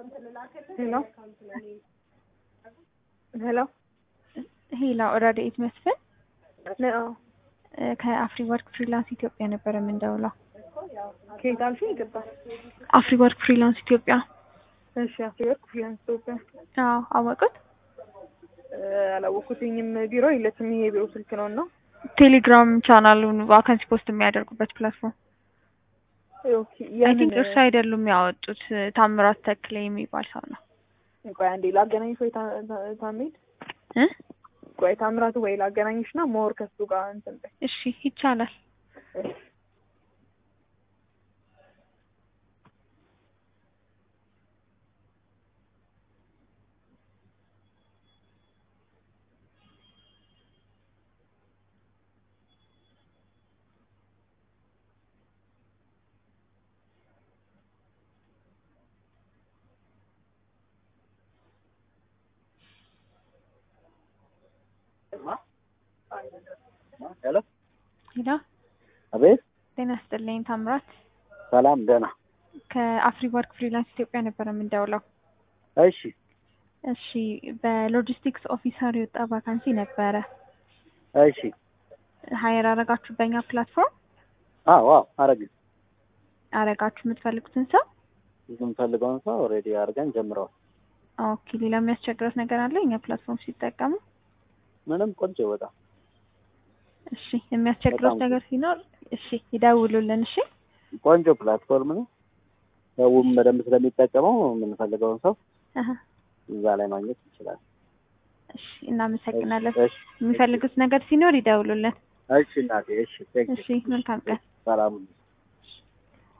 ሄሎ ሄሎ ሄላ ረድኤት መስፍን አዎ ከአፍሪ ወርክ ፍሪላንስ ኢትዮጵያ ነበረ የምንደውለው። ከየት አልሽኝ? ይገባል። አፍሪ ወርክ ፍሪላንስ ኢትዮጵያ። እሺ አፍሪወርክ ፍሪላንስ ኢትዮጵያ። አዎ አወቁት። አላወኩትኝም። ቢሮ የለችም። ይሄ የቢሮ ስልክ ነው እና ቴሌግራም ቻናሉን ቫካንሲ ፖስት የሚያደርጉበት ፕላትፎርም ኦኬ። አይ ቲንክ እርሱ አይደሉም ያወጡት፣ ታምራት ተክሌ የሚባል ሰው ነው። ቆይ አንዴ ላገናኝሽ ወይ ታሜድ እ ቆይ ታምራት ወይ ላገናኝሽ እና ሞር ከሱ ጋር እንትን በይ። እሺ ይቻላል። እሺ ሄሎ ሄላ አቤት። ጤና ይስጥልኝ ታምራት። ሰላም ደህና። ከአፍሪ ወርክ ፍሪላንስ ኢትዮጵያ ነበረ የምንደውለው። እሺ እሺ በሎጂስቲክስ ኦፊሰር የወጣ ቫካንሲ ነበረ። እሺ። ሀየር አረጋችሁ በእኛ ፕላትፎርም አዎ አዎ፣ አረግን አረጋችሁ የምትፈልጉትን ሰው። የምንፈልገውን ሰው ኦልሬዲ አድርገን ጀምረዋል። ኦኬ ሌላ የሚያስቸግረት ነገር አለ እኛ ፕላትፎርም ሲጠቀሙ? ምንም ቆንጆ በጣም እሺ የሚያስቸግረት በጣም ነገር ሲኖር እሺ ይደውሉልን። እሺ ቆንጆ ፕላትፎርም ነው። ሰውም በደንብ ስለሚጠቀመው የምንፈልገውን ሰው አሀ፣ እዛ ላይ ማግኘት ይችላል። እሺ እናመሰግናለን። እሺ የሚፈልጉት ነገር ሲኖር ይደውሉልን። እሺ እናቴ፣ እሺ ቴንክ እሺ መልካም ቀን። ሰላም